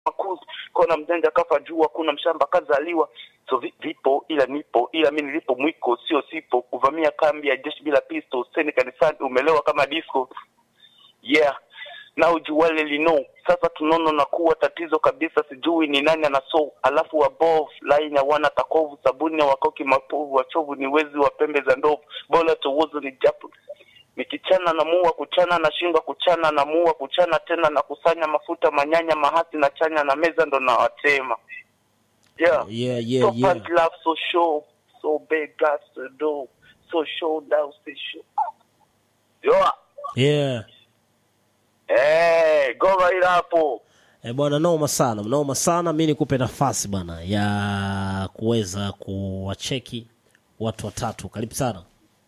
makuzi kona mjanja kafa juu hakuna mshamba kazaliwa so vi, vipo ila nipo ila mi nilipo mwiko sio sipo kuvamia kambi ya jeshi bila pisto seni kanisani umelewa kama disco yeah na ujuwale lino sasa tunono na kuwa tatizo kabisa sijui ni nani anaso alafu wabov laini hawana takovu sabuni ya wakoki mapovu wachovu ni wezi wa pembe za ndovu bora towozo ni japo nikichana na mua kuchana na shinga kuchana na mua kuchana tena na kusanya mafuta manyanya mahasi na chanya na meza ndo nawatema yeah. Yeah, so yeah, yeah. bad love so show so big got to do so show down so show yo Yeah. eh go right hapo E bwana, noma sana, noma sana. Mi nikupe nafasi bwana ya kuweza kuwacheki watu watatu. Karibu sana.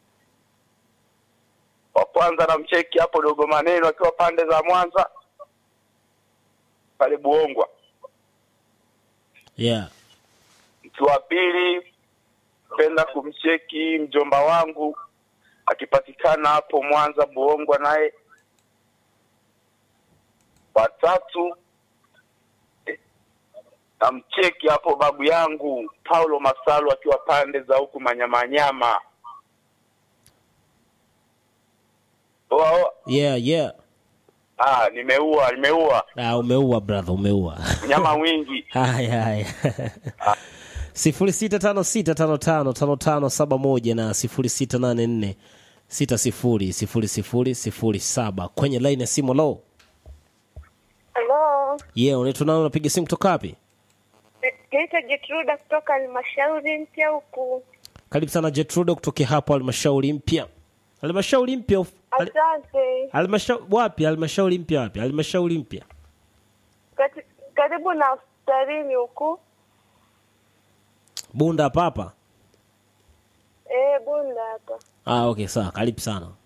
wa kwanza na mcheki hapo dogo maneno akiwa pande za Mwanza pale Buongwa. Yeah. Mtu wa pili penda kumcheki mjomba wangu akipatikana hapo Mwanza Buongwa, naye watatu eh, namcheki hapo babu yangu Paulo Masalu akiwa pande za huku Manyamanyama. Oa, oa. Yeah, yeah. Ah, nimeua nimeua Ah, umeua brother, umeua. nyama wingi. haya haya sifuri sita tano sita tano tano tano tano saba moja na sifuri sita nane nne sita sifuri sifuri sifuri sifuri saba kwenye laini ya simu lo Halo, yeah unaitwa nani unapiga simu kutoka wapi naitwa Jetruda kutoka halmashauri mpya huku. karibu sana jetrudo kutokea hapo halmashauri mpya halmashauri mpya of- hal- Asante. halmashauri wapi halmashauri mpya wapi halmashauri mpya Kati- Karibu na hospitalini huku. bunda hapa hapa Eh, Bunda hapa. ah okay sawa karibu sana